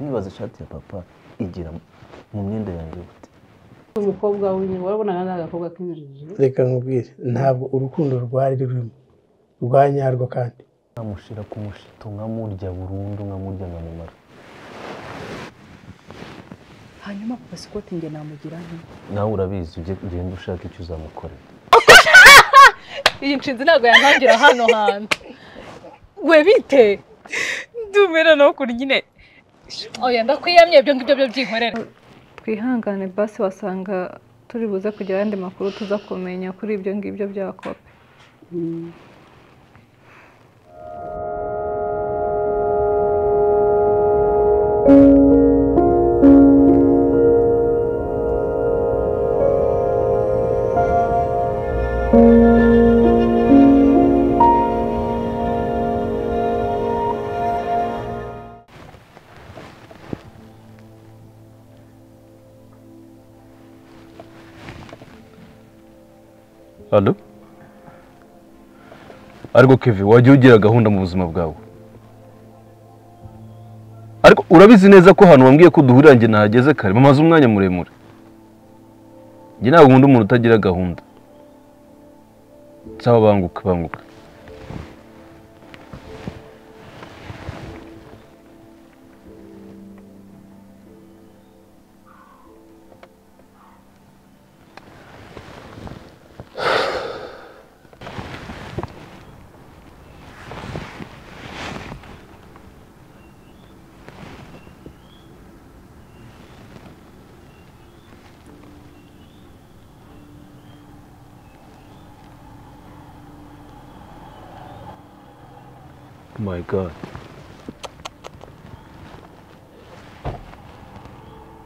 nibaza ishati ya papa igira mu myenda yanjye gute umukobwa w'inyuma wabonaga nta gakobwa k'injiji reka nkubwire ntabwo urukundo rwari rurimo rwa nyarwo kandi nkamushira ku mushito nkamurya burundu nkamurya nkamumara hanyuma papa sikoti njye namugira nti nawe urabizi ujye ugenda ushaka icyo uzamukorera iyi nshinzi ntabwo yantangira hano hantu we bite ndumera nawe ukuntu nyine oya ndakwiyamye ibyo ngibyo byo byinkorera twihangane basi wasanga turi buze kugira ayandi makuru tuza kumenya kuri ibyo ngibyo bya kope Alo? Ariko Kevin wajya ugira gahunda mu buzima bwawe. Ariko urabizi neza ko hano wambwiye ko duhurira njye nahageze kare mamaze umwanya muremure. Njye ntabwo nkunda umuntu utagira gahunda. Sawa banguka banguka. My God.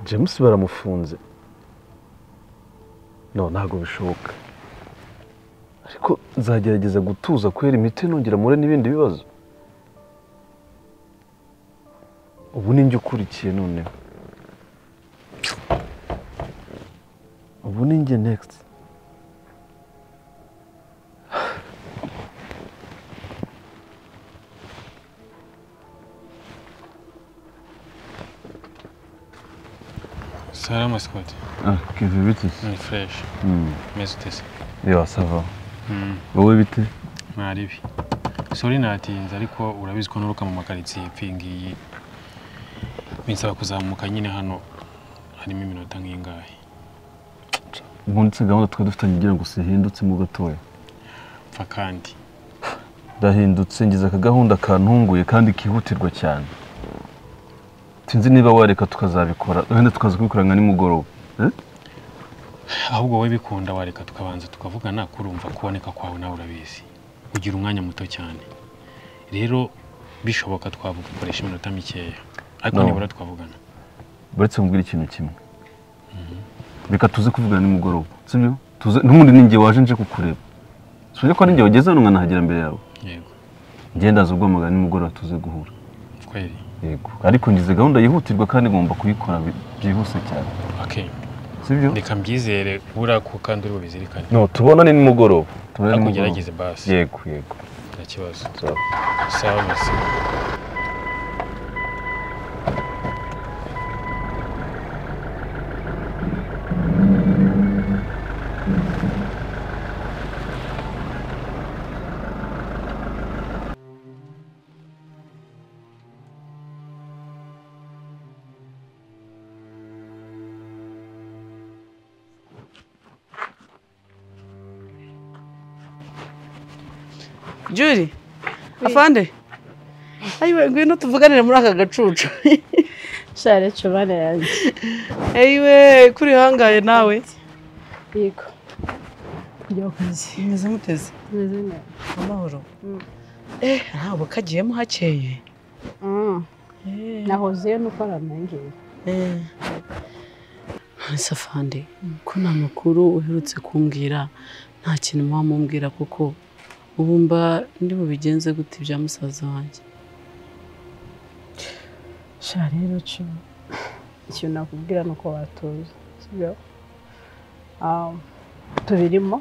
James baramufunze. No, ntabwo bishoboka. Ariko nzagerageza gutuza kubera imiti nongera mpure n'ibindi bibazo. Ubu ni njye ukurikiye noneho. Ubu ni njye next. Salam Ascot, Ah, Kevin bite? ni fresh, Hmm. meze utese. Yeah, sava. Wowe bite? Mwari bi. Sorry natinze ariko urabizi ko nturuka mu makaritsiye ipfi ngiyi. Binsaba kuzamuka nyine hano harimo iminota nk'ingahe. Ubundi gahunda twari dufitanye ugira ngo sihindutse mu gatoya. Pfa kandi. ndahindutse ngize aka gahunda kantunguye kandi kihutirwa cyane sinzi niba wareka tukazabikora wenda tukaza kubikora nka nimugoroba Ahubwo wowe bikunda wareka tukabanza tukavugana kurumva kuboneka kwawe nawe urabizi. Ugira umwanya muto cyane. Rero bishoboka twavugukoresha iminota mikeya. Ariko No. nibura twavugana. uretse mubwira ikintu kimwe reka tuze kuvugana nimugoroba sibyo tuze n'ubundi ni njye waje nje kukureba sibyo ko ari njye wageze hano nkanahagera mbere yawe Yego. ngendaza ubwamagana nimugoroba tuze guhura Kweli. yego ariko ngize gahunda yihutirwa kandi ngomba kuyikora bi- byihuse cyane Okay. sibyo Reka mbyizere buriya ko kandi uri bubizirikane. no tubonane nimugoroba tubonane Ariko nimugoroba ugerageze basi. yego yego Nta kibazo. sawa Sawa merci. juri afande ayiwe ngwino tuvuganire muri aka gacucu share cubane yanjye ayiwe kuri hangaye nawe yego kujya ku kazi meze muteze tumeze neza amahoro eh ntabwo kagiyemo hakeye nahozeyo nuko aranangira Eh. Ese afande ko nta makuru uherutse kumbwira nta kintu muba mumbwira kuko ubu mba ndi bubigenze gute ibya musaza wanjye sha rero cuba ikintu nakubwira ni uko watuza sibyo Ah, tubirimo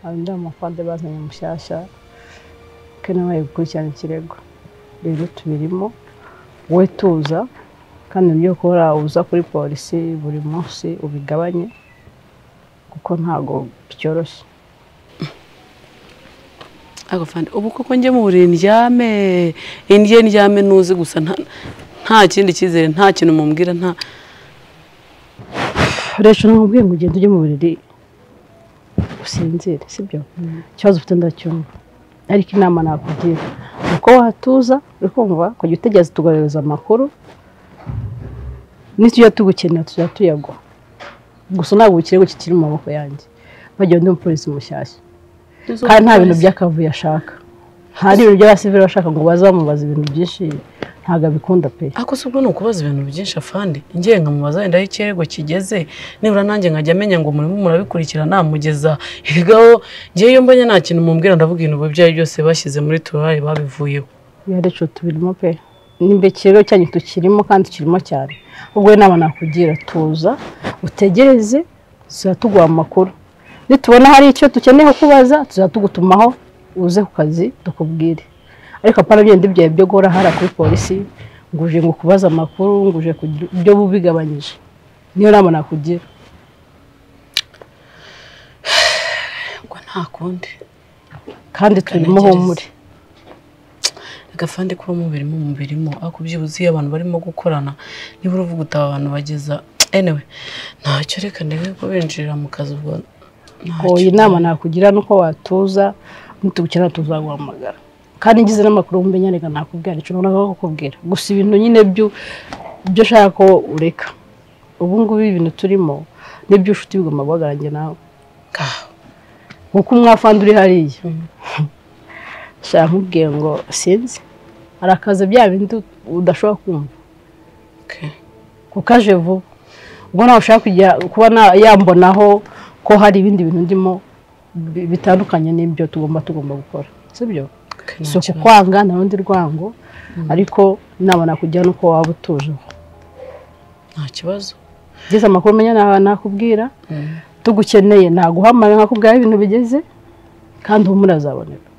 abandi b'amafande bazanye mushyashya kandi bari gukurikirana ikirego rero tubirimo wowe tuza kandi ibyo ukora uza kuri polisi buri munsi ubigabanye kuko ntabwo byoroshye agafande ubu koko njye mu buriri ndyame indye ndyame ntuzi gusa nta- nta kindi cyizere nta kintu mumbwira nta rero namubwiye ngo ugende ujye mu buriri usinzire sibyo ikibazo ufite ndacyumva ariko inama nakugira ni uko watuza uri kumva kujya utegereza tugohereza amakuru nitujya tugukenera tujya tuyaguha gusa ntabwo ikirego kikiri mu maboko yanjye bagira undi mupolisi mushyashya kandi nta bintu by'akavuyo ashaka nta n'ibintu by'abasivili bashaka ngo baze bamubaza ibintu byinshi ntabwo abikunda pe ako si ubwo ni ukubaza ibintu byinshi afande ngiye nkamubaza wenda aho ikirego kigeze nibura nanjye nkajya amenya ngo murimo murabikurikira namugeza ibigaho ngewe iyo mbonye nta kintu mumbwira ndavuga ibintu byayo byose bashyize muri turare babivuyeho yarecu tubirimo pe nimba ikirego cyanyu tukirimo kandi kirimo cyane ubwo inama nakugira tuza utegereze tuzajya tuguha amakuru nitubona hari icyo dukeneye kubaza tuzajya tugutumaho uze ku kazi tukubwire ariko apana bindi byawe byo guhora hara kuri polisi ngo uje ngo kubaza amakuru ngo uje kugira ibyo bubigabanyije niyo nama nakugira ubwo nta kundi kandi turimo Kanagereza. humure agafande kuba mubirimo mubirimo ariko byibuze iyo abantu barimo gukorana nibura uvuga uti aba bantu bageza anyway ntacyo reka ndebe ko binjirira mu kazi ubwo ntacyo iyi nama nakugira ni uko watuza nitubukenera tuzaguhamagara kandi ngize n'amakuru wumva reka nakubwira icyo noneho kukubwira gusa ibintu nyine byo byo ushaka ko ureka ubu ngubu ibintu turimo nibyo ufite bigomba guhagaranye nawe Ngaho. kuko umwafandi uri hariya shaka nkubwiye ngo sinzi arakaza bya bindi udashobora kumva Okay. kuko aje vuba ubwo nawe ushaka kujya kuba na- yambonaho ko hari ibindi bintu ndimo bi- bitandukanye n'ibyo tugomba tugomba gukora sibyo Okay, si nta kibazo. ukukwanga nta rundi rwango ariko inama nakugira ni uko waba utuje nta kibazo ugeze amakuru umenya nta- nakubwira tugukeneye naguhamagara nkakubwira aho ibintu bigeze kandi humura azaboneka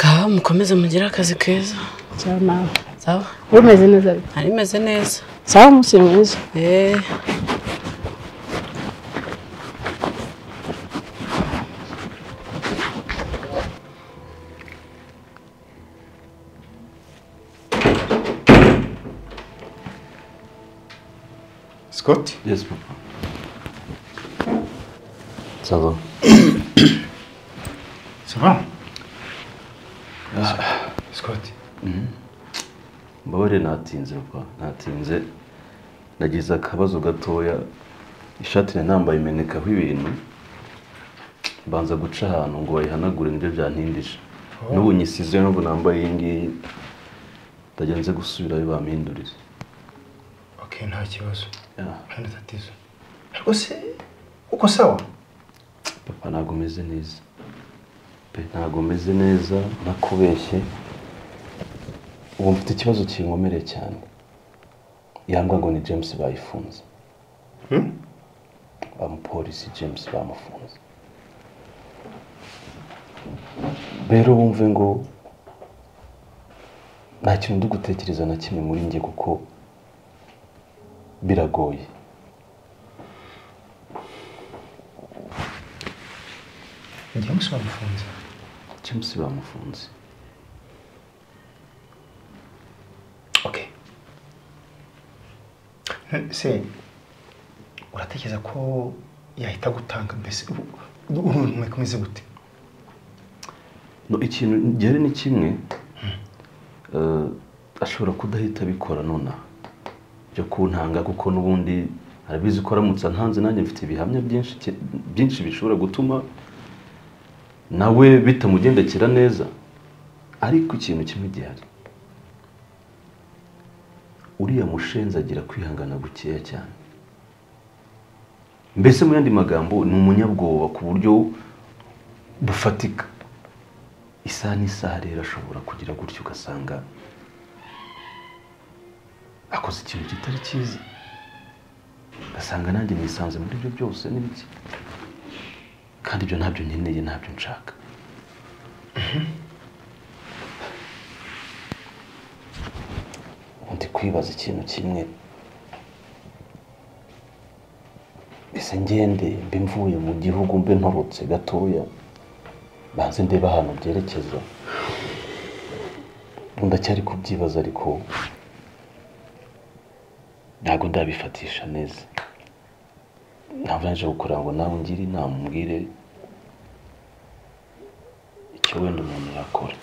ngaho mukomeze mugire akazi keza cyangwa nawe sawa uba umeze neza ariko. nari meze neza sawa umunsi mwiza eh Scott Yes, papa. Ça va. Ça va Scott Mbabarire natinze papa, natinze. Nagize akabazo gatoya. Ishati nari nambaye imenekaho ibintu. Mbanza guca ahantu ngo bayihanagure nibyo byantindije. N'ubu nyisize n'ubu nambaye iyi ngiyi. Ndagira nze gusubirayo bampindurire. Ok nta kibazo Yeah. nta tatizo ariko se uko sawa papa ntabwo umeze neza pe ntabwo umeze neza nakubeshye ubu mfite ikibazo kinkomereye cyane yambwa ngo ni james bayifunze Hmm? amupolisi james bamufunze rero wumve ngo nta kintu ndi gutekereza na kimwe muri njye kuko biragoye njya musobanufunze james bamufunze ok Eh, se uratekereza ko yahita gutanga mbese uruntu mwakomeze gute no ikintu ngere ni kimwe eh, ashobora kudahita abikora nonaha byo kuntanga kuko n'ubundi arabizi ko aramutse antanze nanjye mfite ibihamya byinshi ke- byinshi bishobora gutuma nawe bitamugendekera neza ariko ikintu kimwe gihari uriya mushenzi agira kwihangana gukeya cyane mbese mu yandi magambo ni umunyabwoba ku buryo bufatika isaha n'isaha rero ashobora kugira gutyo ugasanga akoze ikintu kitari cyiza ugasanga nanjye nisanze muri ibyo byose n'ibiki kandi ibyo ntabyo nkeneye ntabyo nshaka ndi kwibaza ikintu kimwe ese ngende mbe mvuye mu gihugu mbe ntorotse gatoya banze ndeba ahantu byerekeza ubu ndacyari kubyibaza ariko ntabwo ndabifatisha neza ntabwo naje gukora ngo nawe ungire inama umbwire icyo wenda umuntu yakora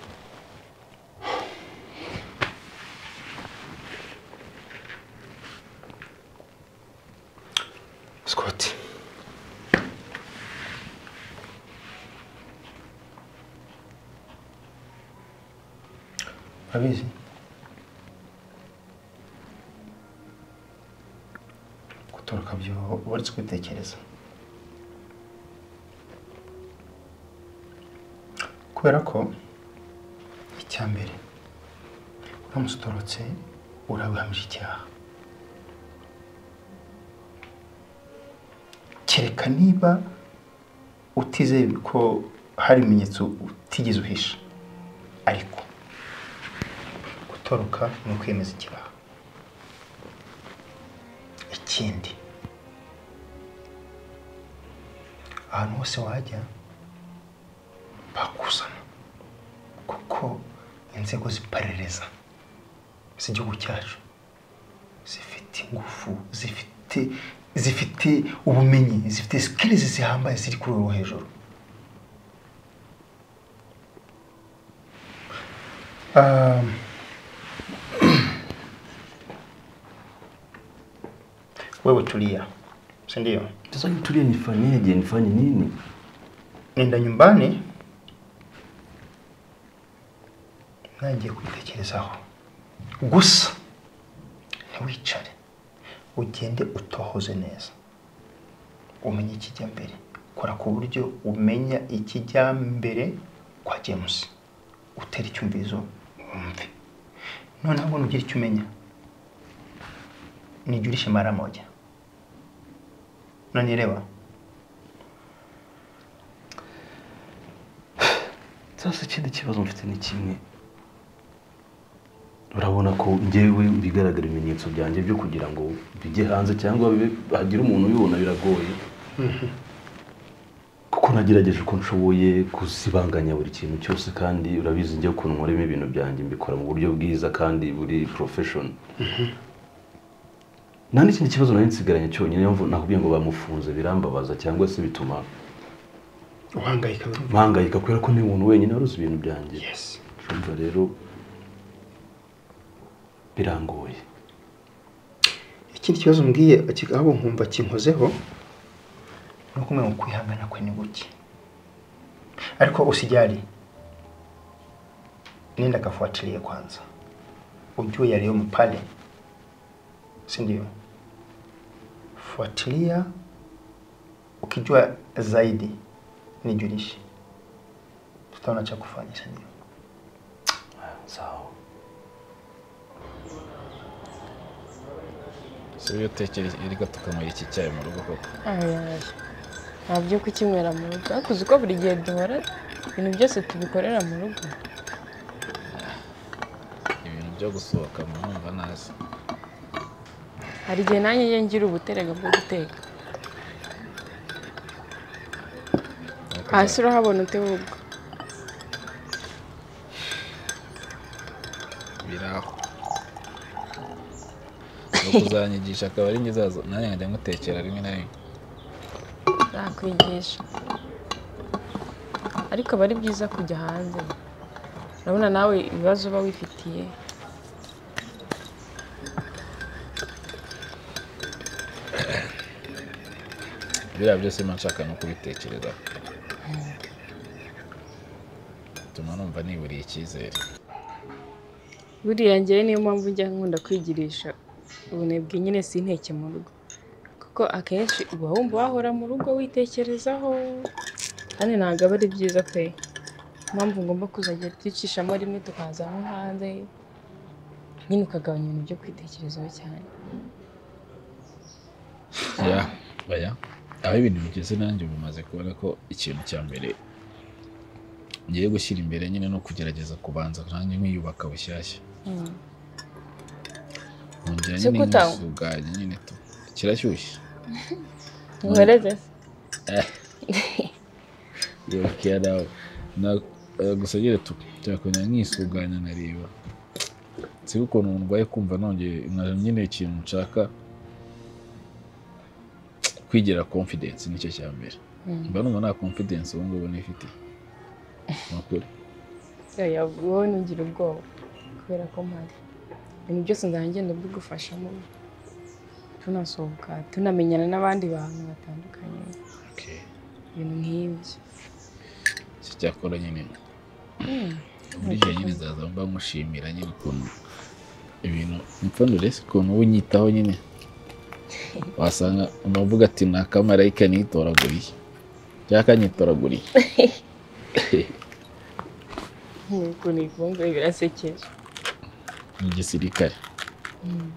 Scott urabizi gutoroka byo uba uretse kubitekereza kubera ko icya mbere uramutse utorotse urabihamije icyaha kereka niba utizeye ko hari ibimenyetso utigeze uhisha ariko gutoroka ni ukwemeza icyaha ikindi ahantu hose wajya bakuzana kuko inzego z'iperereza z'igihugu cyacu zifite ingufu zifite zifite ubumenyi zifite sikirizi zihambaye ziri kuri uru hejuru Um, wewe tulia si ndio sasa nitulie nifanyeje nifanye nini nenda nyumbani nangiye kwitekerezaho gusa ntiwicare ugende utohoze neza umenye ikijya mbere kora ku buryo umenya ikijya mbere kwa james utera icyumvizo wumve noneho ubona ugira icyo umenya nijulishe mara moja unanielewa sasa ikindi kibazo mfite ni kimwe urabona ko njyewe bigaragara ibimenyetso byanjye byo kugira ngo bijye hanze cyangwa bibe- hagire umuntu ubibona biragoye kuko nagerageje uko nshoboye kuzibanganya buri kintu cyose kandi urabizi njye ukuntu nkoramo ibintu byanjye mbikora mu buryo bwiza kandi buri profession nta n'ikindi kibazo nari nsigaranye cyonyine mvu- nakubwiye ngo bamufunze birambabaza cyangwa se bituma uhangayika buri umwe. mpangayika kubera ko ni umuntu wenyine wari uzi ibintu byanjye yes urumva rero birangoye ikindi kibazo mbwiye ki- ahubwo nkumva kinkozeho ni uko umenya ngo kwihangana kwe ni guke ariko usijali nenda kafuatilie kwanza ujue yaliyomo pale si ndio fuatilia ukijua zaidi nijulishe tutaona cha kufanya si ndio sawa iyo utekera iryo tukanywera iki cyayi mu rugo koko ntabyo kukinywera mu rugo ariko uzi ko buri gihe duhora ibintu byose tubikorera mu rugo ibintu byo gusohoka murumva nazi hari igihe nanjye njye ngira ubuterega bwo guteka Ariko hasi urahabona utewubwo biraho ni ukuzanyigisha akaba ari ngizazo nanjye nkajya ngutekera rimwe na rimwe nakwigisha ariko aba ari byiza kujya hanze urabona nawe ibibazo uba wifitiye biriya byose mba nshaka no kubitekerezaho bituma numva niburiye icyizere buriya ngewe niyo mpamvu njya nkunda kwigirisha ubunebwe nyine sinteke mu rugo kuko akenshi uba wumva wahora mu rugo witekerezaho kandi ntabwo aba ari byiza pe impamvu ngomba kuzajya twicishamo rimwe tukaza nko hanze nyine ukagabanya ibintu byo kwitekerezaho cyane ya baya aho ibintu bigeze nanjye ubu maze kubona ko ikintu cya mbere ngiye gushyira imbere nyine no kugerageza kubanza nanjye nkiyubaka bushyashya bijyanye Se kutawa? n'ingufu bwanjye nyine tu kirashyushye nkoreze Eh, yokiya nawe Na- eh, gusa nyine tu cyakongera nkisuganya nkareba si ukuntu ndwaye kumva nongeye nkaje nyine ikintu nshaka kwigira confidence nicyo cya mbere Mm. mba numva nta confidence ubu ngubu nifite ni ukuri oya wowe ntugira ubwoba kubera ko mpari ibintu byose nzagenda mbigufashamo tunasohoka tunamenyana n'abandi bantu batandukanye ibintu nk'ibyo icyo cyakora nyine Mm. muri gihe nyine nzaza mba nkushimira nyine ukuntu ibintu impfundure se ukuntu uba unyitaho nyine wasanga umavuga ati ni akamarayika nitoraguriye cyangwa kanyitoraguriye ukuntu ikunze birasekeje ni igisirikare Mm.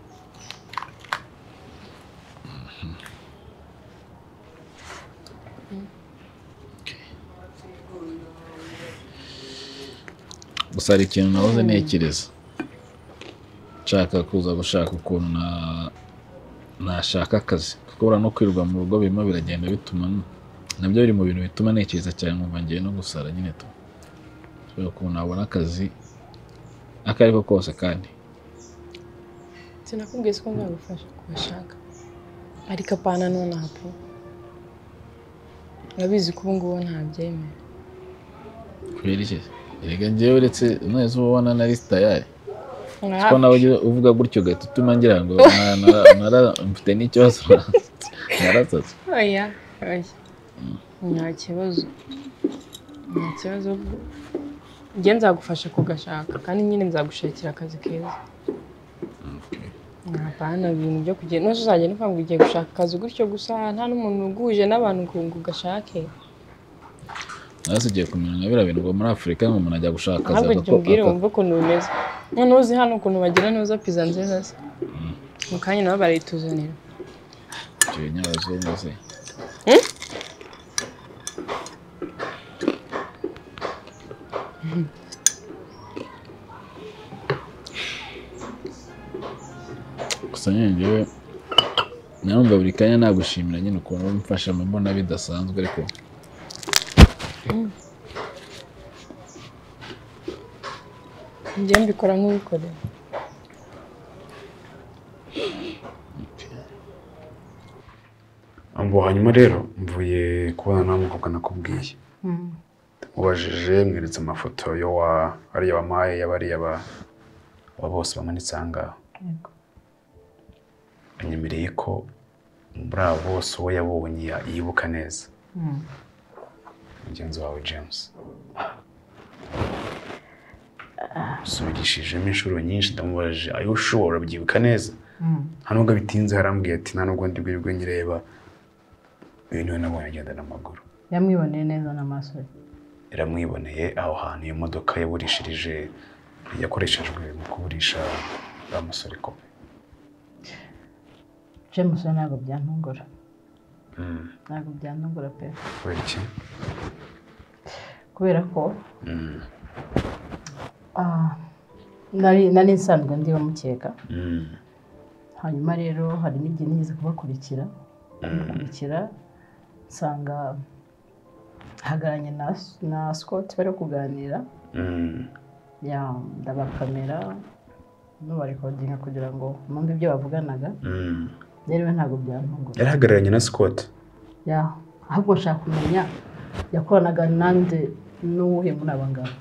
gusa hari ikintu nahoze ntekereza nshaka kuza gushaka ukuntu na- nashaka akazi kuko buriya no kwirirwa mu rugo birimo biragenda bituma n- nabyo biri mu bintu bituma ntekereza cyane nkumva ngiye no gusara nyine tu ushobora ukuntu nabona akazi ako ari ko kose kandi sinakubwiye ko nzagufasha kubashaka ariko apana nonaha pe urabizi ko ubu ngubu ntabyemera kubera iki erega njyewe uretse neza uba ubona nari tayari Nka- ko nawe ujya uvuga gutyo ugahita utuma ngira ngo na- na- nara- mfite n'ikibazo naratatu oya oya nta kibazo nta kibazo njye nzagufasha kugashaka kandi nyine nzagushakira akazi keza ntapana ibintu byo kugenda nose uzagenda uvuga ngo ugiye gushaka akazi gutyo gusa nta n'umuntu uguhuje n'abantu ngo ngo ugashake nasi ugiye kumenya nka biriya bintu ngo muri afurika ngo umuntu ajya gushaka akazi ntabwo agako- tubwire aka- wumve ukuntu bimeze noneho uzi hano ukuntu bagira neza pizza nziza se mu kanya nabo barayituzanira Icyo nyabazungu se gusa nyine njyewe numva buri kanya nagushimira nyine ukuntu uba umfasha mbona bidasanzwe ariko njye mbikora nk'ubikorera Ambo hanyuma rero mvuye kubona nawe umukobwa nakubwiye mubajije mweretse amafoto yo wa ariya bamaye y'abariya ba aba bose bamanitse aha ngaha anyemereye ko muri abo bose uwo yabonye ya- yibuka neza mugenzi wawe james subirishijemo inshuro nyinshi ndamubajije ayo ushobora byibuka neza nta nubwo bitinze harambwiye ati nta nubwo ndi bwirwe nyireba uyu niwe nabonye agenda n'amaguru yamwiboneye neza n'amaso ye iramwiboneye aho hantu iyo modoka yaburishirije yakoreshejwe mu kuburisha wa musore kopi james we ntabwo byantungura Mm, ntabwo byantungura pe kubera iki kubera ko Mm, ah, nari nari nsanzwe ndi bamukeka mm, hanyuma rero hari n'igihe nigeze kubakurikira bamukurikira nsanga ahagararanye na, na scott bari kuganira mm. ya ndabakamera n'ubarekodinga kugira ngo numve ibyo bavuganaga Mm. rero we ntabwo byantungura yari ahagararanye na scott ya ahubwo nshaka kumenya yakoranaga nande n'uwuhe muri aba ngabo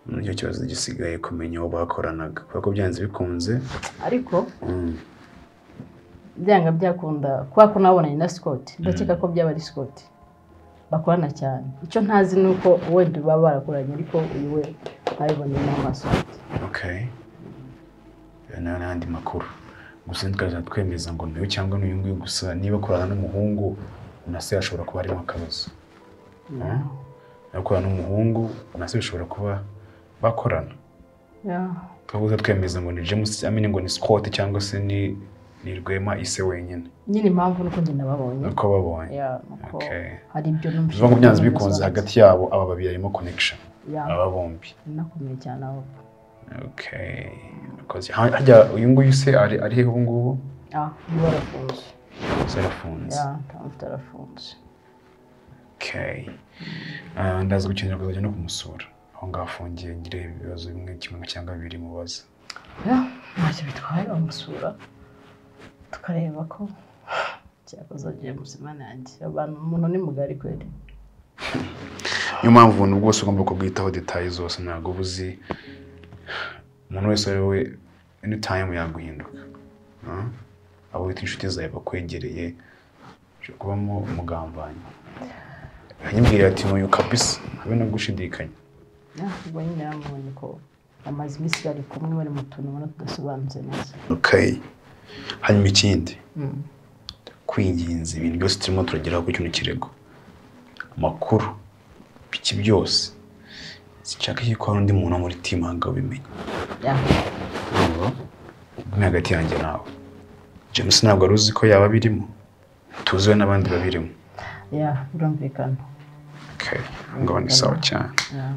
nicyo kibazo gisigaye kumenya uwo bakoranaga kubera ko byanze bikunze ariko mm, byanga byakunda kubera ko nabonanye na Scott ndakeka Mm. ko byaba ari Scott bakorana cyane icyo ntazi ni uko wenda baba barakoranye ariko uyu we nabiboneye n'amaso okay Ayo nayo ni andi makuru gusa tukazajya twemeza ngo ni uyu cyangwa ni uyu nguyu gusa niba akorana n'umuhungu na se hashobora kuba harimo akabazo Yeah. akorana n'umuhungu na se bishobora kuba bakorana Yeah. twabuze twemeza ngo ni james amenya ngo ni scott cyangwa se ni ni rwema ise wenyine nyine impamvu nuko njye nababonye Uko babonye. Yeah, nuko Okay. hari ibyo bivuga ngo byanze bikunze hagati yabo aba babiri harimo connection Yeah. aba bombi nakomeye cyane aho okay Because ha- hajya uyu nguyu se ari ari hehe ubu ngubu ah niba arafunze zarafunze ya ntabwo arafunze okay Ah, ndaza gukenera kuzajya no kumusura aho ngaho afungiye ngire ibibazo bimwe kimwe cyangwa bibiri mubaza ya ntacyo bitwaye bamusura tukareba ko cyakoze agiye muzima nanjye abantu umuntu ni mugari kweli niyo mpamvu ubuntu bwose ugomba kubwitaho detaye zose ntabwo uba uzi umuntu wese ari we any time yaguhinduka Ah? abo wita inshuti zawe bakwegereye ushobora kubamo umugambanyi yanyibwira ati nkuyu kabisa habe no gushidikanya ya ubwo nyine yamubonye ko amaze iminsi bari kumwe bari mu tuntu ubona tudasobanutse neza okay hanyuma ikindi kwinginza ibintu byose turimo turageraho ku kino kirego amakuru iki byose sinshaka yuko hari undi muntu wo muri timu ahanga ubimenya ya uri hagati yanjye nawe james ntabwo ari uzi ko yaba abirimo tuziwe n'abandi babirimo ya birumvikana okay ngabo ni sawa cyane ya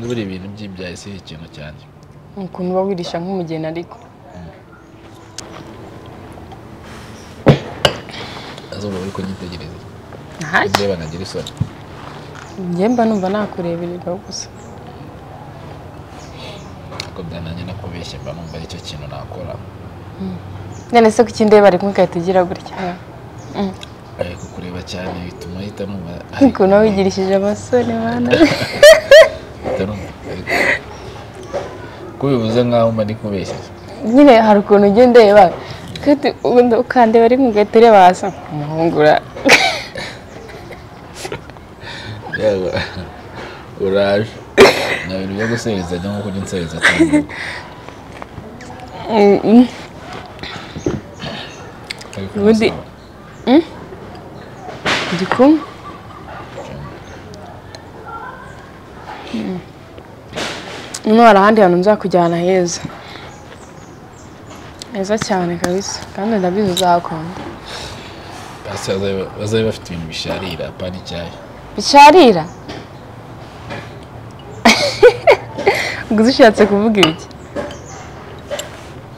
buriya ibintu by'ibyaye si ikintu cyanjye ukuntu uba wirisha nk'umugeni ariko azuba uri kunyitegereza Ntacyo. ndeba nagira isoni njye mba numva nakurebererwa gusa ariko byananjye no kubeshya mba numva aricyo kintu nakora none se kuki ndeba ari kumwe igahita igira gutya Mm. ariko kureba cyane bituma ahita numva ukuntu uba wigirishije amasoni mwana ahita numva ariko kubivuze nkaho mba ndi kubeshya nyine hari ukuntu ujya undeba kandi ubundi ukandeba ari kumwe ugahita ureba hasi umuhungura Yego. uraje nta bintu byo gusereza cyangwa kujya unsereza cyane ariko ubundi Mm? ndi kumwe Mm. Hano hari ahandi hantu nzakujyana heza heza cyane kabisa kandi ndabizi uzahakunda basi bazabe- bazabe bafite ibintu bisharira apana icyayi bisharira ubwo ushatse kuvuga ibiki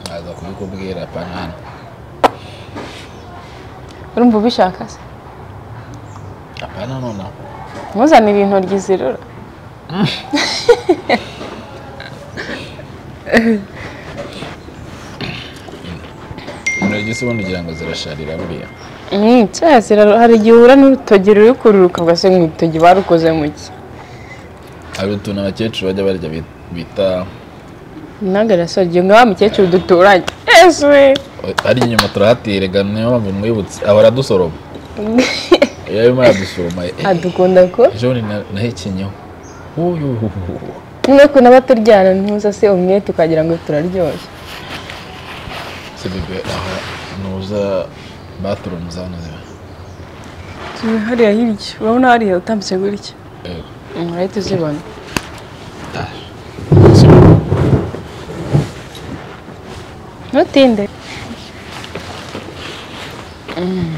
nkaza kubikubwira apana hano urumva ubishaka se apana nonaho ntuzanire intoryi zirura intoryi se ubundi ugira ngo zirasharira buriya Mm, cya zirarura hari igihe uhura n'urutogi ruri kururuka ugase nk'urutogi barukoze mu ki hari utuntu abakecuru bajya barya bit- bita ntagara so ngiye nka wa mukecuru duturanye yesuwe arya inyuma turahatirega niyo mpamvu mwibutse ahora adusoroma iyo arimo aradusoroma eh, adukunda ko ejo bundi na- nahekenyeho Uyuhuhuhu. no kunaba turyana ntuza se umwete ukagira ngo turaryoshye se bebe aha nuza bathroom zano ziba turi hariya hirya urabona hariya utambitse gutya Yego. Mm, urahita uzibona ntutinde Mm.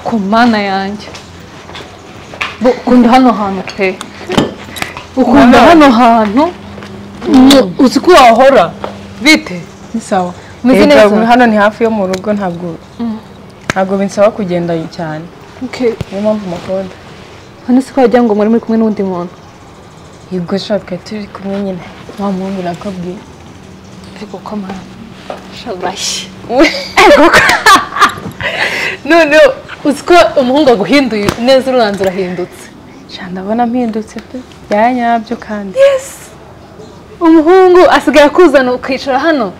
ku mana yanjye Bo, ukunda hano hantu pe ukunda Nanone. hano hantu Mm, uzi ko wahora bite ni sawa umeze Ego, neza hano ni hafi yo mu rugo ntabwo ntabwo binsaba kugenda cyane Okay. niyo mpamvu umukoda hano si ko wagira ngo mwari muri kumwe n'undi muntu yego shaka turi kumwe nyine wa muntu nakabwiye ariko ko mana shabashi none uzi ko umuhungu aguhinduye neza urubanza urahindutse ndabona mpindutse pe byanyabyo kandi yes umuhungu asigaye akuzana ukicara hano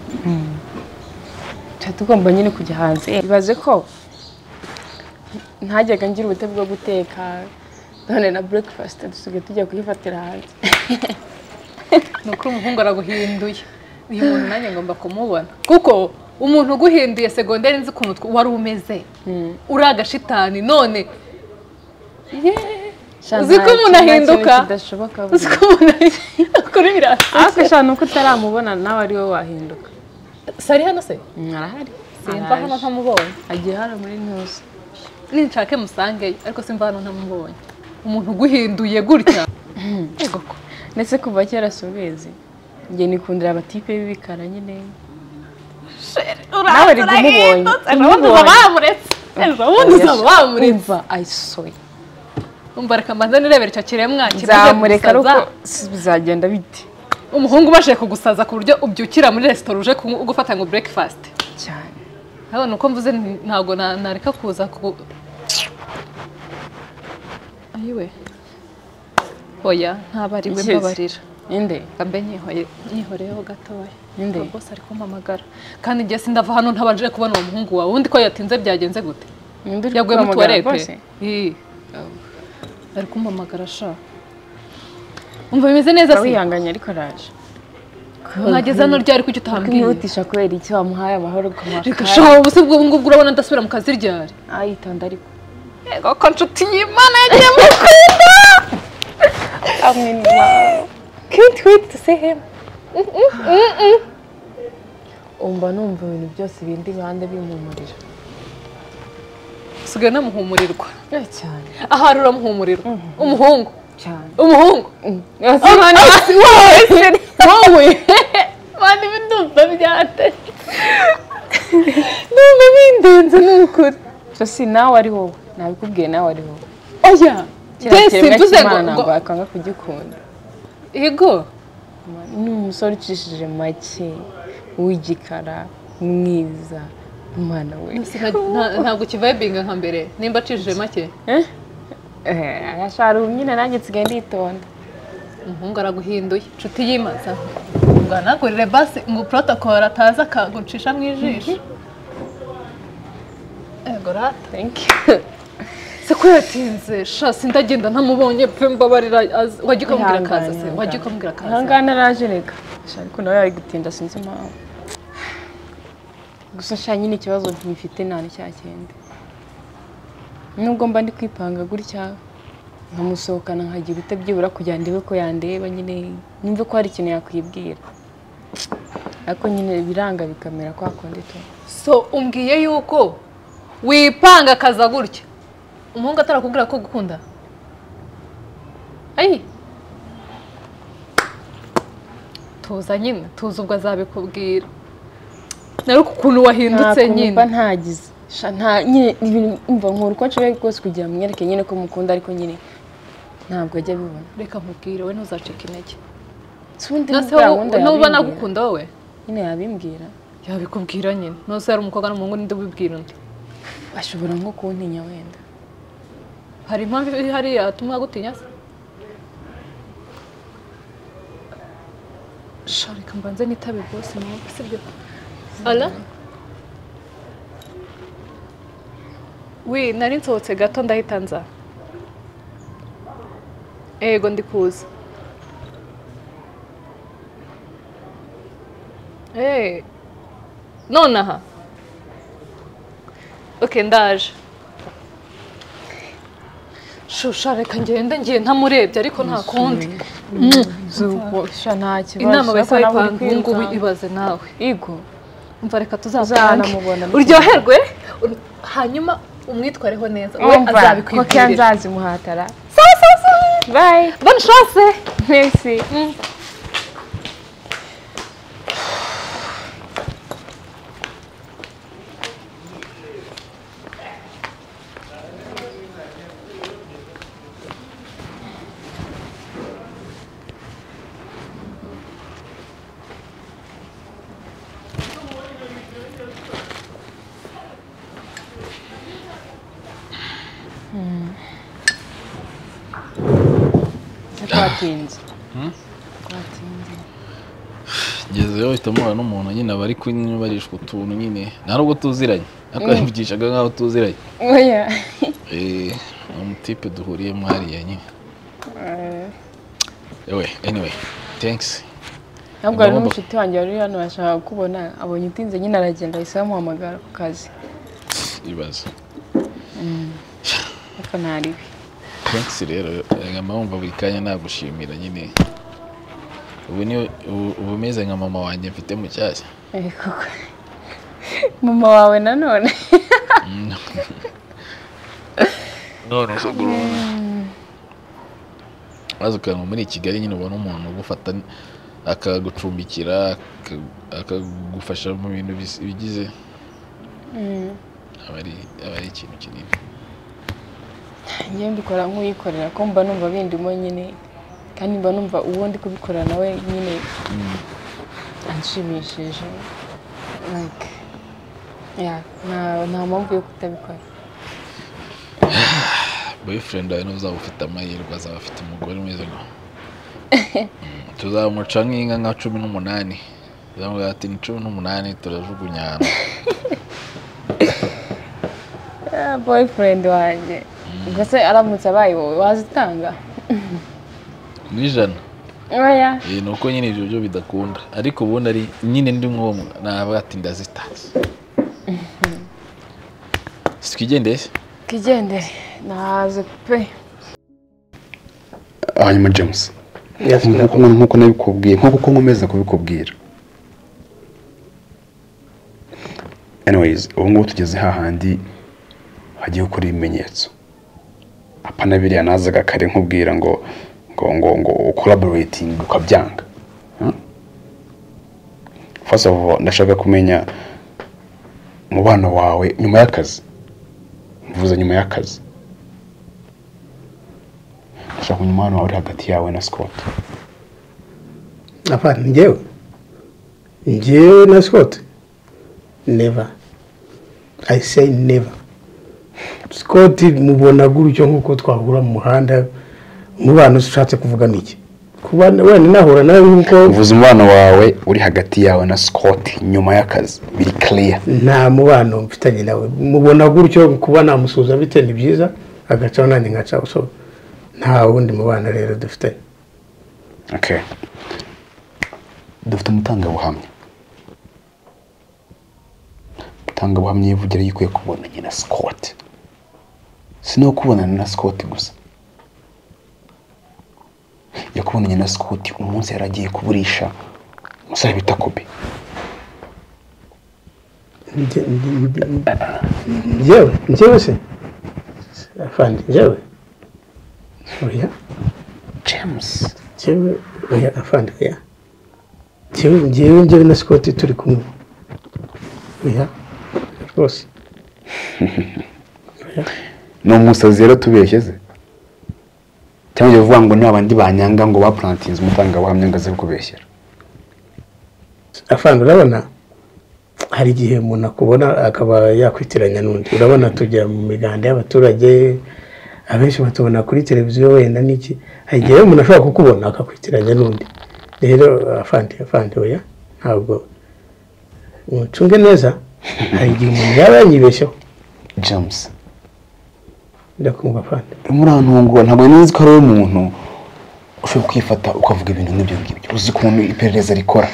tuba tugomba nyine kujya hanze ibaze ko ntajyaga ngira ubute bwo guteka none na breakfast dusigaye tujya kuyifatira hanze ni ukuri umuhungu araguhinduye uyu muntu nanjye ngomba kumubona kuko umuntu uguhinduye segonderi nzi ku mutwe wari umeze uri agashitani none yeee uzi ko umuntu ahinduka uzi ko umuntu ahinduka kuri birasa ariko eshanu uko utaramubona nawe ari wowe wahinduka sari hano se arahari simva hano ntamubonye agiye hano muri ntuzi ninshake musangeyo ariko simva hano ntamubonye umuntu uguhinduye gutya ndetse kuva kera si ubizi njye nikundira abatipe b'ibikara nyine nawe riga umubonye bamuretse ayisoye umva reka mbanza nirebera icyo kiremwa zamureka ariko bizagenda bite umuhungu ubashije kugusaza ku buryo ubyukira muri resitora uje kunywa- gufata ngo breakfast cyane urabona uko mvuze nti- ntabwo na- nareka kuza ku ayiwe oya ntabwo ari we Ikizi. mbabarira ninde mbe nyihoye- nyihoreyeho gatoya Nde? Ngo bose ari kumpamagara kandi njye sindava hano ntabanje kubona uwo muhungu wawe undi ko yatinze byagenze gute Ninde uri yaguye mu kumpamagara rwose? tuwarete Ii. ari kumpamagara sha umva bimeze neza se wihanganye ariko araje Mwageze hano ryari kuki utambwiye? kumwihutisha kubera iki wamuhaye amahoro ku makara reka sha ubu se ubwo ngubu urabona ndasubira mu kazi ryari ayitonda ariko yego ko nshuti y'imana yagiye mu kwita amwe can't wait to see him umva numva ibintu byose bindi bande bimpumurira usigaye unamuhumurirwa cyane ahari uramuhumurirwa umuhungu cyane umuhungu mani wowe wowe mani bindumva byateye numva bindenze n'ukuri so si nawe ari wowe nabikubwiye nawe ari wowe oya Jesse, kiriya kiremwa mvuze ngo- cy'Imana ngo- ngo akanga kugikunda yego ni umusore ucishije make w'igikara mwiza umwana we Nta- ntabwo kivayibinga nka mbere nimba acishije make arashara ubu nyine nanjye nsigaye nditonda umuhungu araguhinduye inshuti yimaza ngo anagurire basi ngo protocol ataza akagucisha mu ijisho yego rata thank you se ko yatinze sha sindagenda ntamubonye pe mbabarira az- wajya ukamubwira akaza se wajya ukamubwira akaza ahangaha naraje reka Sha, ariko nawe yari gutinda sinzi impamvu gusa sha nyine ikibazo nkifite nta cya kindi nubwo mba ndi kwipanga gutya nkamusohokana nkajya ibita byibura kugira ndebe ko yandeba nyine nimve ko hari ikintu yakwibwira ariko nyine biranga bikamera kwa kundi tu so umbwiye yuko wipanga akaza gutya umuhungu atarakubwira ko gukunda ayi tuza nyine tuza ubwo azabikubwira nari ukuntu wahindutse Nta kuntu nyine mba ntagize Sha, nta nyine ibintu mva nkora uko nshoboye kose kugira mwereke nyine ko mukunda ariko nyine ntabwo ajya abibona reka mubwire we ntuzacike intege Sundi nose bwa wowe wundi nuba yabimbwira. nagukunda wowe nyine yabimbwira yabikubwira nyine nose yari umukobwa n'umuhungu n'indi ubibwira undi ashobora nko kuntinya wenda hari impamvu iri hariya yatuma agutinya se sha reka mbanze nitabe bose nawe sibyo ara wi nari nsohotse gato ndahita nza ego ndi kuza Eh, nonaha ok ndaje shusha reka ngende ngiye ntamurebye ariko nta kundi sha nta kibazo inama ariko bahise bayipanga nawe uri ubu ngubu kwirukanka. ibaze nawe yego umva reka Uzanamubona. tuzapange uryoherwe ur- hanyuma umwitwareho neza we Umva, ko azabikwibwirira nzazi muhatara sawa sawa sawa bye bonne chance merci twatinze twatinze ngezeyo uhita mubona n'umuntu nyine aba ari kunyubarishwa utuntu nyine nta n'ubwo tuziranye ariko Mm. yamvugishaga nk'aho tuziranye oya Eh, ni umutipe duhuriyemo hariya nyine Eh, yewe anyway thanks ntabwo hari n'umushuti wanjye wari uri hano yashakaga kukubona abonye utinze nyine aragenda ahise bamuhamagara ku kazi ibaze Mm. ariko ntari we thanks rero nkama wumva buri kanya nagushimira nyine ubu ni ubu- ubu umeze nka mama wanjye mfite mushyashya Eh, koko mama wawe nanone none usogura maze ukantu muri kigali nyine ubona umuntu ugufata akagucumbikira aka- akagufasha mu bintu bis- bigize Mm. aba ari aba ari ikintu kinini njyewe mbikora nk'uyikorera ko mba numva bindimo nyine kandi mba numva uwo ndi kubikora nawe nyine anshimishije like yeah, nta- nta mpamvu yo kutabikora boyfriend wawe ntuzaba ufite amahirwe azaba afite umugore umeze nka tuzamuca nk'inka nka cumi n'umunani tuzamuha ati ni cumi n'umunani turajugunya ahantu Ah, boyfriend wanjye ubwo se aramutse abaye wowe wazitanga n'ijana oya Eh, ni uko nyine ibyo byo bidakunda ariko ubundi ari nyine ndi nk'uwo mu- navuga ati ndazita twigendeye se twigendere nahaze pe hanyuma james Yes, nk'uko nk'uko nabikubwiye nk'uko uko nkomeza kubikubwira anyways ubu ngubu tugeze hahandi hagiye gukora ibimenyetso apana biriya nazaga kare nkubwira ngo ngo ngo ngo collaborating ukabyanga Huh? first of all ndashaka kumenya umubano wawe nyuma y'akazi mvuze nyuma y'akazi ndashaka kumenya umubano wawe uri hagati yawe na scott apana njyewe njyewe na scott never i say never scott mubona gutyo nk'uko twahura mu muhanda umubano ushatse kuvuga ni iki kuba wenda nahura nawe nk'uko uvuze umubano wawe uri hagati yawe na scott nyuma y'akazi biri clear nta mubano mfitanye nawe mubona gutyo kuba namusuhuza bite ni byiza agacaho nanjye nkacaho so nta wundi mubano rero dufitanye okay dufite umutangabuhamya umutangabuhamya yivugira yuko ukwiye kubonanye na scott si no kubonana na scott gusa yakubonanye na scott umunsi yari agiye kuburisha umusore bita kobe Njye- njye- njyewe njyewe se afande njyewe oya james njyewe oya afande oya njyewe njyewe njyewe na scott turi kumwe oya rwose ni umusazi rero tubeshye se cyangwa ujya uvuga ngo ni abandi banyanga ngo bapurantinze umutangabuhamya ngo aze kubeshyera afande urabona hari igihe umuntu akubona akaba yakwitiranya n'undi urabona tujya mu miganda y'abaturage abenshi batubona kuri televiziyo wenda n'iki hari igihe umuntu ashobora kukubona akakwitiranya n'undi rero afande afande oya ntabwo mucunge neza hari igihe umuntu yaba yanyibeshyeho james ndakumva afande murantungura ntabwo nzi ko ari wowe muntu ushobora kwifata ukavuga ibintu nk'ibyo ngibyo uzi ukuntu iperereza rikora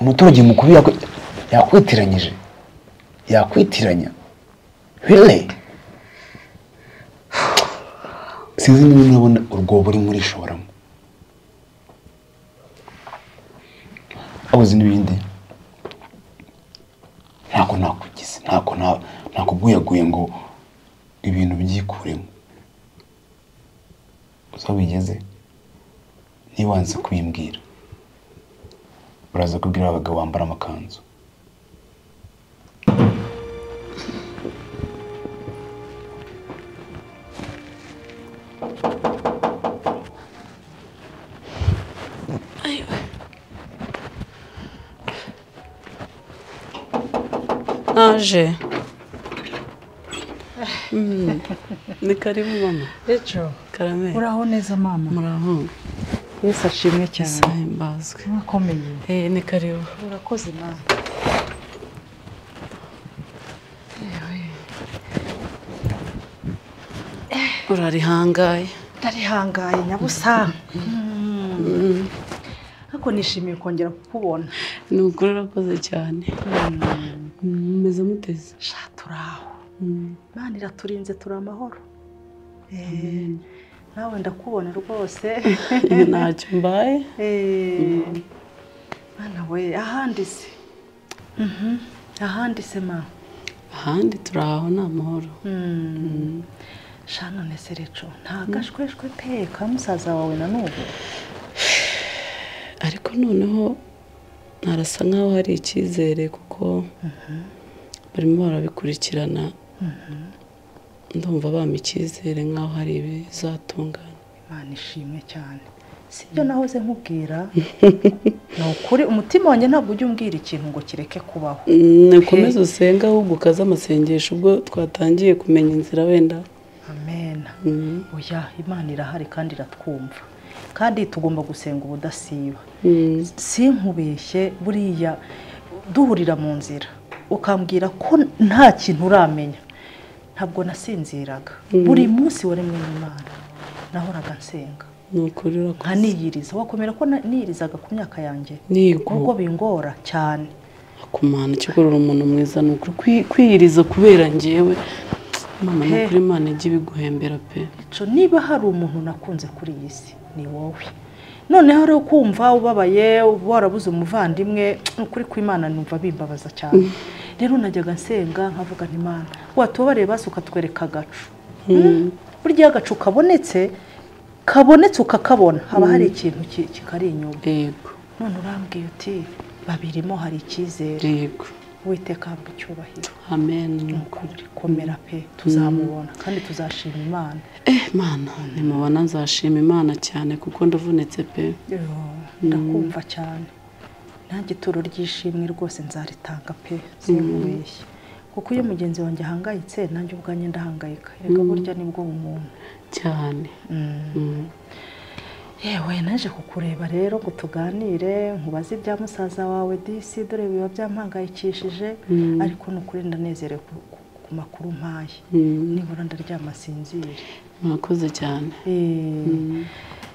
umuturage mukuru yakwi- yakwitiranyije yakwitiranya bire sinzi niba nabona urwobo uri muri shoramo abuze n'ibindi ntabwo nakugize ntabwo na- nakuguyaguye ngo ibintu byikuremo uza bigeze niba wanze kubimbwira uraza kubwira abagabo bambara amakanzu naje Mm. ni karibu mama Rachel, karame uraho neza mama muraho yesu ashimwe cyane isaha imbazwe mwakomeye eh ni karibu urakoze mama urari hangaye ndarihangaye nyabusa Mm. ariko nishimiye kongera kukubona ni ukuri urakoze cyane mumeze muteze turi aho imana iraturinze turi amahoro Eh, nawe ndakubona rwose ntacyo mbaye Eh, mana we ahandi se Mhm, ahandi se ma ahandi turi aho ni amahoro shano nese reco nta gashweshwe pe ka musaza wawe na n'ubu ariko noneho narasa nkaho hari icyizere kuko barimo barabikurikirana ndumva bampa icyizere nkaho hari ibizatungana imana ishimwe cyane sibyo nahoze nkubwira ni ukuri umutima wanjye ntabwo ujya umbwira ikintu ngo kireke kubaho nakomeze usenge ahubwo ukaze amasengesho ubwo twatangiye kumenya inzira wenda amena oya imana irahari kandi iratwumva kandi tugomba gusenga ubudasiba sinkubeshye buriya duhurira mu nzira ukambwira ko nta kintu uramenya ntabwo nasinziraga buri munsi wari mwene imana nahoraga nsenga ni ukuri urakoze nkaniyiriza wakomera ko na- niyirizaga ku myaka yanjye Nigo. ubwo bingora cyane kumana ikikurura umuntu mwiza ni ukuri Kwi- kwiyiriza kubera ngewe mama ni ukuri imana ijya ibiguhembera pe So, niba hari umuntu nakunze kuri iyi si ni wowe noneho rero kumva ubabaye warabuze umuvandimwe ni ukuri kw'imana numva bimbabaza cyane rero najyaga nsenga nkavuga nti imana watubabarire basi ukatwereka agacu Mm. burya iyo agacu kabonetse kabonetse ukakabona haba hari ikintu ki- kikari inyuma none urambwiye uti babirimo hari icyizere witeka hamba icyubahiro amen ni ukuri komera pe tuzamubona kandi tuzashima imana eh mana nimubona nzashima imana cyane kuko ndavunitse pe Yo, ndakumva cyane nanjye ituro ry'ishimwe rwose nzaritanga pe sinkubeshye kuko iyo mugenzi wanjye ahangayitse nanjye ubwanjye ndahangayika reka Mm. burya nibwo bumuntu cyane yewe naje kukureba rero ngo tuganire nkubaze ibya musaza wawe disi dore biba byampangayikishije Mm. ariko ni ukuri ndanezerewe ku- ku- ku makuru mpaye nibura ndaryama sinzire mwakoze cyane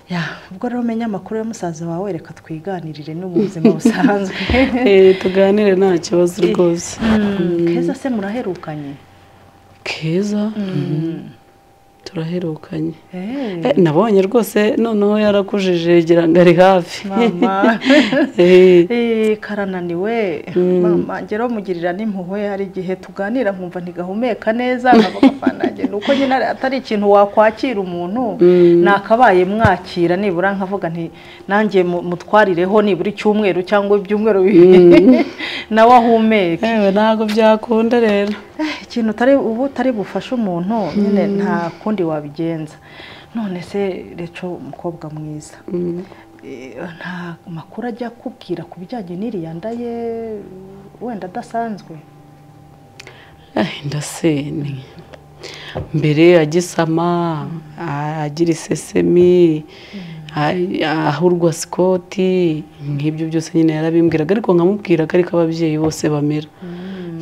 ya ubwo rero umenya amakuru ya musaza wawe reka twiganirire n'ubuzima busanzwe Eh, tuganire nta kibazo rwose Mm, keza se muraherukanye keza turaherukanye Eh, nabonye rwose noneho yarakujije gira ngo ari hafi mama Eh, Eh, karananiwe mama ngero mugirira n'impuhwe hari igihe tuganira nkumva ntigahumeka neza nkavuga "Apana, nanjye ni uko nyine atari ikintu wakwakira umuntu nakabaye mwakira nibura nkavuga nti nanjye mu- mutwarireho nibura icyumweru cyangwa ibyumweru bibiri nawe ahumeke ntabwo byakunda rero ikintu utari ubu utari bufashe umuntu nyine nta kundi wabigenza none se reco umukobwa mwiza Eh, nta makuru ajya akubwira ku bijyanye n'iriya nda ye wenda adasanzwe inda se ni mbere agisama a- agira isesemi a- ahurwa sikoti nk'ibyo byose nyine yarabimbwiraga ariko nkamubwira ko ariko ababyeyi bose bamera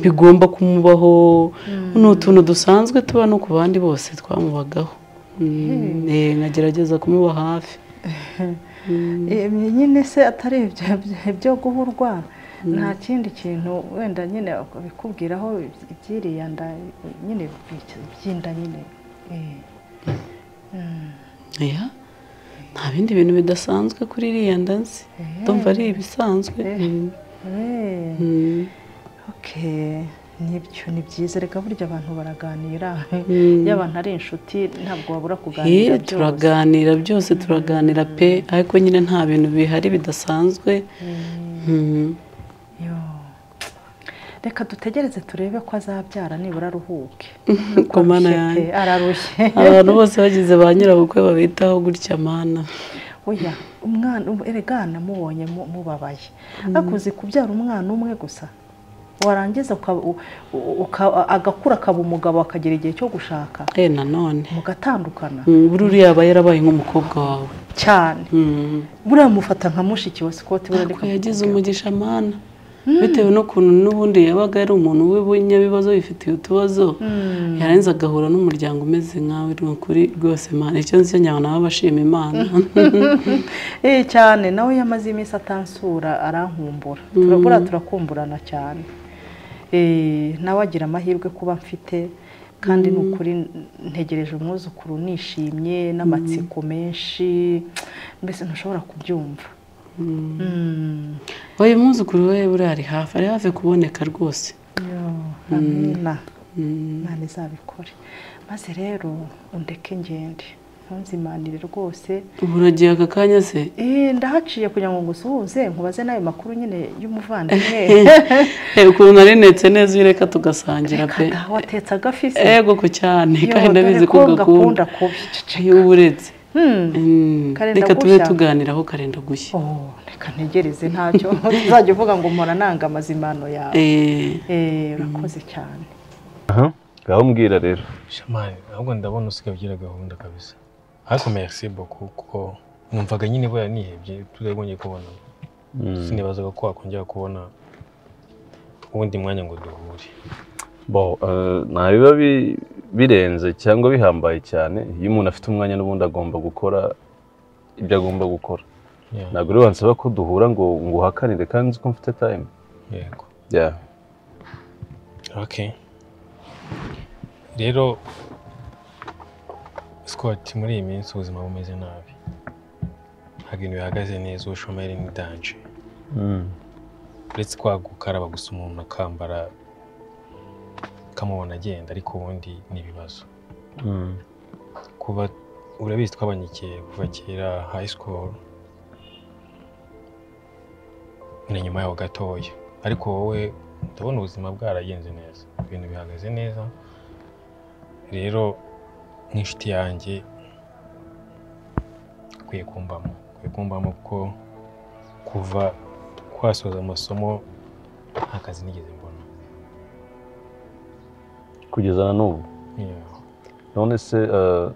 bigomba kumubaho ni utuntu dusanzwe tuba no ku bandi bose twamubagaho Mm, eh, nkagerageza kumuba hafi Eh, nyine se atari ibyo byo guhurwa nta kindi kintu wenda nyine bikubwiraho iby'iriya nda nyine by'inda nyine Eh. Mm. Oya, nta bindi bintu bidasanzwe kuri iriya nda nzi ndumva ari ibisanzwe Mm. Eh. Mm. Okay. nibyo ni byiza reka burya abantu baraganira Mm. iyo abantu ari inshuti ntabwo wabura kuganira Eh, turaganira byose turaganira pe ariko nyine nta bintu bihari bidasanzwe Mm. reka dutegereze turebe ko azabyara nibura aruhuke ku mana pe, yanjye ararushye abantu bose bagize ba nyirabukwe babitaho gutya mana oya umwana um- erega namubonye mu- mubabaye akuze kubyara umwana umwe gusa warangiza ukaba- u- u- uka- agakura akaba umugabo akagira igihe cyo gushaka eh nanone mugatandukana Mm, buri uriya aba yarabaye nk'umukobwa wawe cyane Mm. buriya mufata nka mushiki wa sikoti buriya ntabwo yagize umugisha mana bitewe n'ukuntu n'ubundi yabaga ari umuntu w'ibinyabibazo bifitiye utubazo yarenze agahura n'umuryango umeze nkawe ni ukuri rwose imana icyo nzi cyo nyabona baba bashima imana Eh cyane nawe yamaze iminsi atansura arankumbura turabura turakumburana cyane Eh, nawe agira amahirwe kuba mfite kandi ni ukuri ntegereje umwuzukuru nishimye n'amatsiko menshi mbese ntushobora kubyumva Mm. uyu mwuzukuru we buriya ari hafi ari hafi kuboneka rwose Yo, amina imana izabikore maze rero undeke ngende ntunzimanire rwose ubu uragiye aka kanya se Eh, ndahaciye kugira ngo ngusuhuze nkubaze n'ayo makuru nyine y'umuvandimwe Eh, ukuntu narinetse neza iyo ureka tugasangira pe watetse agafisi ego ko cyane Yo, kandi dore ndabizi ko ko ugakunda ngakunda kubi iyo uba uretse Hmm, Mm, karenda reka tube gushya. tuganiraho karenda gushya reka ntegereze ntacyo uzajya uvuga ngo mpora nanga amazimano yawe Eh, urakoze cyane ngaho mbwira rero shamari ahubwo ndabona usigaye gahunda kabisa ariko merci beaucoup kuko numvaga nyine buriya nihebye tutagomye kubona sinibazaga ko wakongera kubona uwundi mwanya ngo duhure bo eh, nta biba bi- birenze cyangwa bihambaye cyane iyo umuntu afite umwanya n'ubundi agomba gukora ibyo agomba gukora Yeah. ntabwo rero wansaba ko duhura ngo ngo uhakanire kandi uzi ko mfite time yego yeah. okay rero scott muri iyi minsi ubuzima bumeze nabi ntabwo ibintu bihagaze neza ubushomeri ni danje uretse kwa gukaraba gusa umuntu akambara kamubona agenda ariko ubundi ni ibibazo kuba urabizi twabanyikiye kuva kera high school ni nyuma yaho gatoya ariko wowe ndabona ubuzima bwaragenze neza ibintu bihagaze neza rero nk'inshuti yanjye ukwiye kumbamo ukwiye kumbamo kuko kuva kwasoza amasomo nta kazi nigeze mbona kugeza na n'ubu Yeah. none se eh,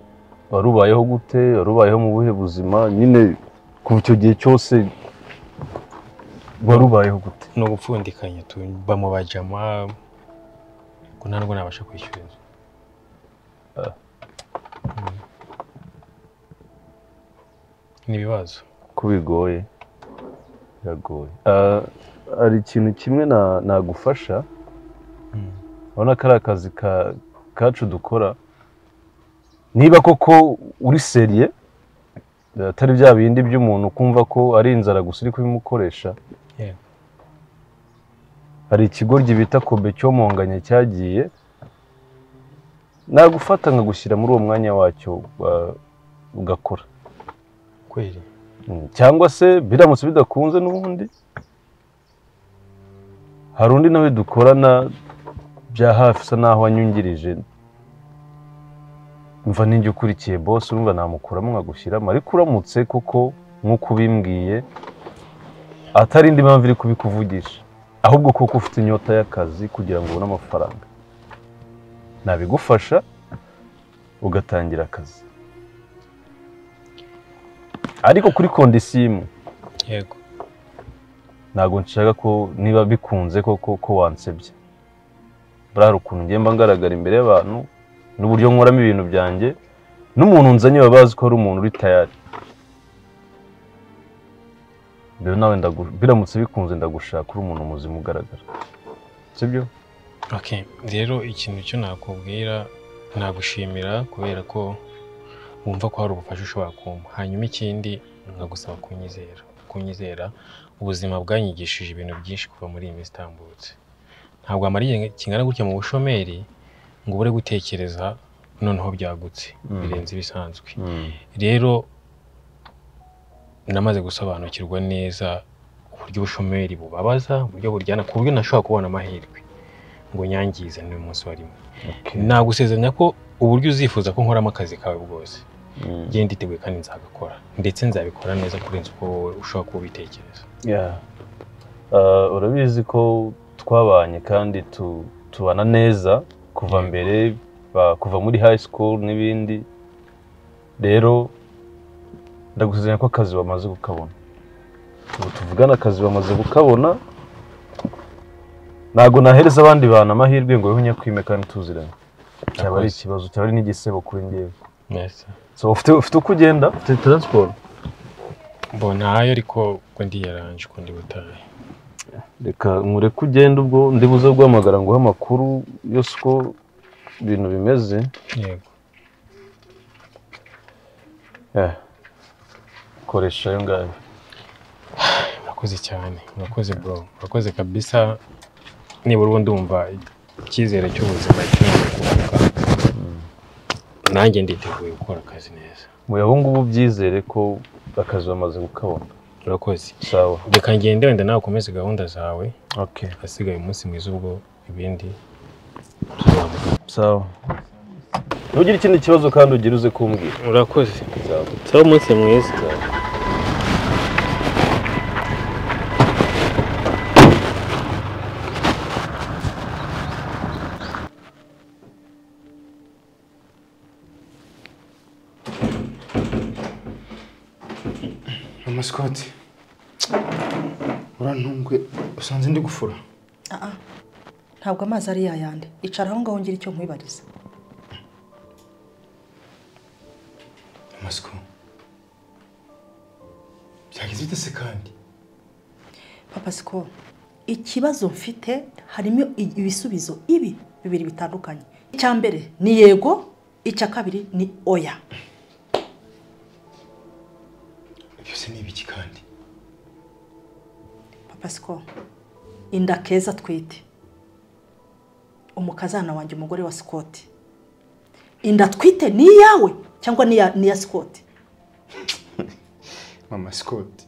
wari ubayeho gute wari ubayeho mu buhe buzima nyine kuva icyo gihe cyose wari ubayeho gute ni ugupfundikanya tu bamubajama ngo nta nubwo nabasha kwishyura inzu Mm. ni ibibazo ko bigoye biragoye Ah, hari ikintu kimwe na- nagufasha urabona ko ari akazi ka- kacu dukora niba koko uri seriye atari bya bindi by'umuntu kumva ko ari inzara gusa uri kubimukoresha Yeah. hari ikigoryi bita kobe cyomonganye cyagiye nagufata nkagushyira muri uwo mwanya wacyo ah, ugakora kweli Mm, cyangwa se biramutse bidakunze n'ubundi hari undi nawe dukorana bya hafi usa n'aho wanyungirije mva ninjye ukurikiye bose urumva namukuramo nkagushyiramo ariko uramutse kuko nk'uko ubimbwiye atari indi mpamvu iri kubikuvugisha ahubwo kuko ufite inyota y'akazi kugira ngo ubone amafaranga nabigufasha ugatangira akazi ariko kuri kondisiyo imwe yego ntabwo nshaka ko niba bikunze koko ko wansebye buriya ukuntu ngenda ngaragara imbere y'abantu n'uburyo nkoramo ibintu byanjye n'umuntu nzanye baba bazi ko ari umuntu uri tayari rero nawe ndagu- biramutse bikunze ndagushaka uri umuntu muzima ugaragara sibyo Okay, rero ikintu cyo nakubwira nagushimira kubera ko wumva ko hari ubufasha ushobora kumpa hanyuma ikindi nkagusaba kunyizera kunyizera ubuzima bwanyigishije ibintu byinshi kuva muri iyi minsi itambutse ntabwo amariye kingana gutya mu bushomeri ngo ubure gutekereza noneho byagutse birenze ibisanzwe rero namaze gusobanukirwa neza uburyo ubushomeri bubabaza uburyo buryana ku buryo ntashobora kubona amahirwe ngo nyangize n'uyu munsi warimo nagusezeranya ko uburyo uzifuza ko nkoramo akazi kawe bwose genda iteguye kandi nzagakora ndetse nzabikora neza kurenza uko wowe ushobora kuba ubitekereza Yeah. Uh, urabizi ko twabanye kandi tu, tubana neza kuva mbere ba- kuva muri high school n'ibindi rero ndagusezeranya ko akazi bamaze kukabona ubu tuvugana akazi bamaze kukabona ntabwo nahereza abandi bantu amahirwe ngo wihunye kwime kandi tuziranye cyaba ari ikibazo cyaba ari n'igisebo kuri ngewe so ufite ufite uko ugenda ufite taransiporo mbona ayo ariko ko ndi yaranje ko ndi butahe reka nkureke ugenda ubwo ndi buze guhamagara nguhe amakuru yose uko ibintu bimeze yego Eh, koresha ayo ngayo murakoze cyane murakoze bro murakoze kabisa nibura ubundi wumva icyizere cy'ubuzima kirimo kuvuga nanjye nditeguye gukora akazi neza mu abo ngubu byizere ko akazi bamaze kukabona urakoze sawa reka ngende wenda nawe ukomeze gahunda zawe okay hasigaye umunsi mwiza ubwo ibindi sawa ntugire ikindi kibazo kandi ugire uze kumbwira urakoze sawa sawa umunsi mwiza amasikoti urantumbwe usanze ndi gufura Aha. ntabwo amazi ari yayandi icara aho ngaho ngira icyo nkwibariza amasiko byagize bite se kandi papa siko ikibazo mfite harimo i- ibisubizo ibi bibiri bitandukanye icya mbere ni yego icya kabiri ni oya byose ni ibiki kandi papa siko inda keza atwite umukazana wanjye umugore wa sikoti inda atwite ni iyawe cyangwa ni iya- ni iya sikoti mama sikoti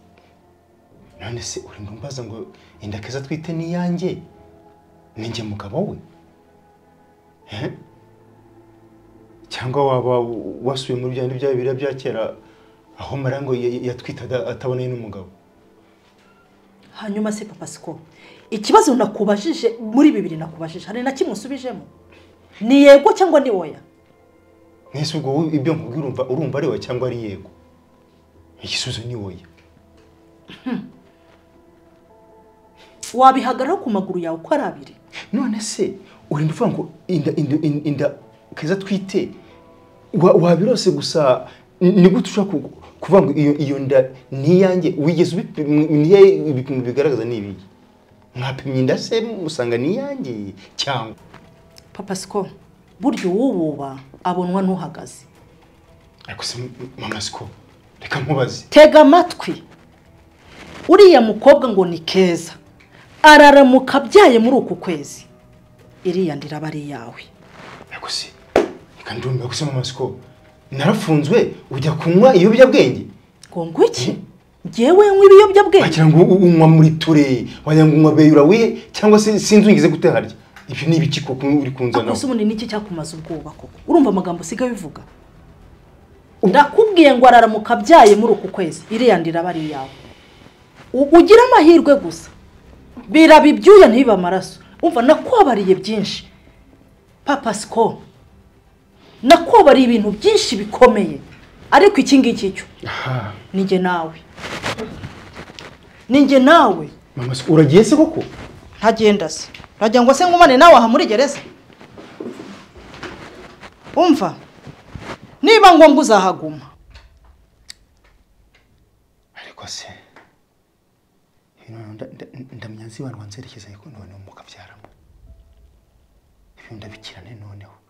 none se urimo umbaza ngo inda keza atwite ni iyanjye ni njye mugabo we Eh? cyangwa waba wasuye muri bya bindi bya bibiriya bya kera aho mara ngo ya- ya- yatwite ada- atabonanye n'umugabo hanyuma se papa siko ikibazo nakubajije muri bibiri nakubajije hari na kimwe usubijemo ni yego cyangwa ni oya mwese ubwo wowe ibyo nkubwira urumva urumva ari we cyangwa ari yego igisubizo ni wowe wabihagararaho ku maguru yawe uko ari abiri none se urinda uvuga ngo inda inda inda- inda keza twite wa- wabirose gusa ni ni gute ushobora ku- kuvuga ngo iyo iyo nda ni iyanjye wigeze ubipima ni iyahe ibipimo bigaragaza ni ibiki mwapimye inda se musanga ni iyanjye cyangwa papa siko burya uwububa abonwa n'uhagaze ariko se mama siko reka nkubaze tega amatwi uriya mukobwa ngo ni keza araramuka abyaye muri uku kwezi iriya ndiraba ari iyawe ariko se reka ndumva gusa mama siko narafunzwe ujya kunywa ibiyobyabwenge ngo ngwe iki ngewe nywa ibiyobyabwenge wagira ngo u- unywa muri ture wagira ngo unywa beyura wihe cyangwa se sinzi wigeze gute harya ibyo ni ibiki koko uri kunzanaho ese ubundi niki cyakumaza ubwoba koko urumva amagambo usigaye ubivuga ndakubwiye ngo araramuka abyaye muri uku kwezi iriya ndiraba ari iyawe U- ugire amahirwe gusa biraba ibyuya ntibibe amaraso umva nakwabariye byinshi papa siko nakwabariye ibintu byinshi bikomeye ariko iki ngiki cyo ni njye nawe ni njye nawe mama se uragiye se koko ntagenda se uragira ngo se ngumane nawe aha muri gereza umva niba ngombwa uzahaguma ariko se ndamya nzi abantu wanzerekeza ariko none mukabyaramo ibyo ndabikirane noneho